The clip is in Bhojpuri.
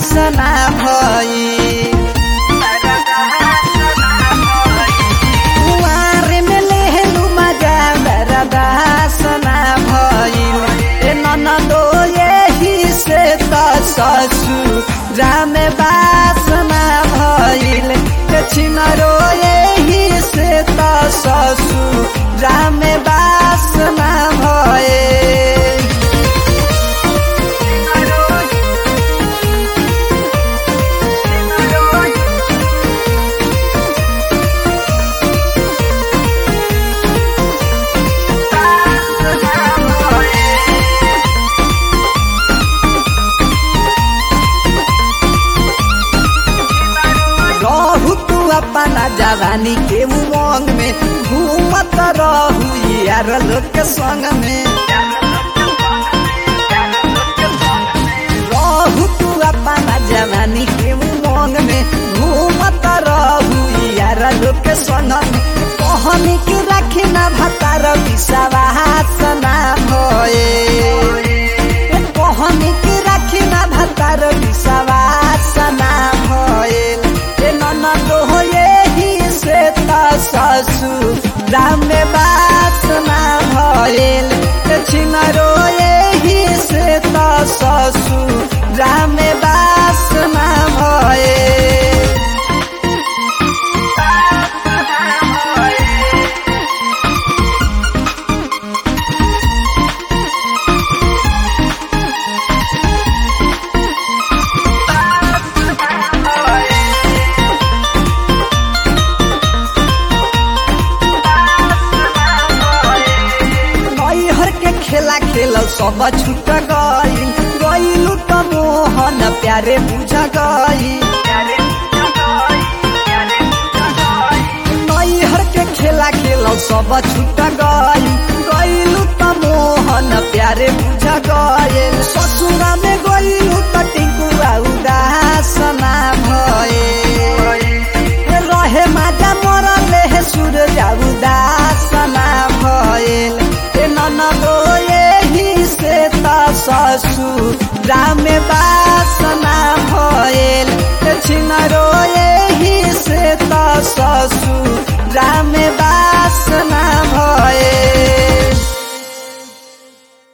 सना भई कुंवार में लेहलू मजा बरदा सना भइल ए ननदो यही से त ससुरा में बासना भइल ए छिनरो यही से त ससुरा में बासना भइल रहू तू अपना जवानी के उमंग में घूमत रहू यार लोग के संग में रहू तू अपना जवानी के उमंग में घूमत रहू यार लोग के संग में कहनी के रखी ना भतार विश्वास ना भए कहनी के रखी ना भतार विश्वास ना भइल ए ननद हो यही से त ससुरा में बास ना भइल ए छिनरो यही से त ससुरा में बास ना भइल नैहर के खेला खेल सब छूट गई गईलू त मोहन प्यारे बुझ गई नैहर के खेला खेल सब छूट गई गईलू त मोहन प्यारे बुझ गए ससुरा में गईलू त टिंकुआ उदास ना भए रहे माजा मरले हे सूरज उदास ना भइल ए ननदो यही से त ससुरा में बास ना भइल ए छिनरो यही से त ससुर